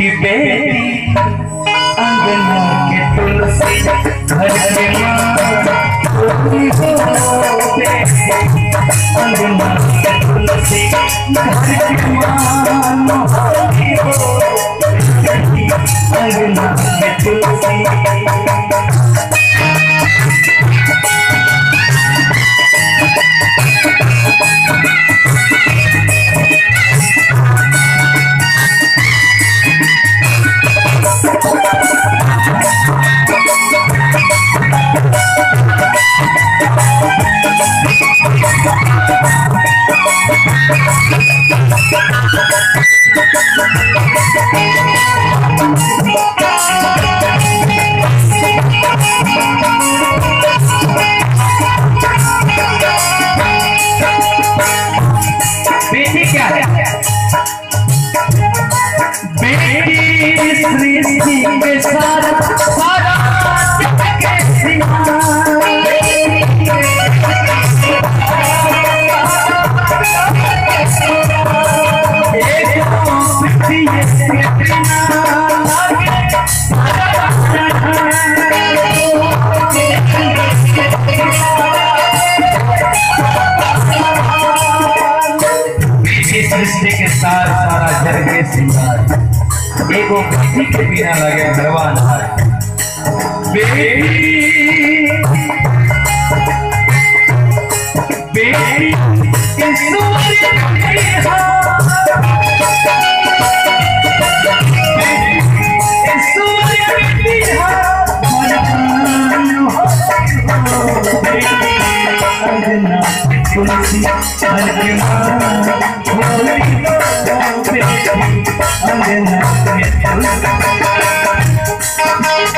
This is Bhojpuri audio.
कि बेटी अंगना के तुलसी घर के माँ होली हो बेटी अंगना के तुलसी घर के माँ होली हो बेटी अंगना के तुलसी बेटी क्या है बेटी सृष्टि के सारा सारा जग के सिंगार। एक सृष्टि के बिना लागे बेटी सृष्टि के सार सारा जग के सिंगार एगो बेटी के बिना लगे भगवान बेटी बेटी ईश्वर की हार। बेटी ईश्वर की हार। भगवान हो। बेटी अंगना तुलसी घर के माँ होली हो बेटी अंगना में तुलसी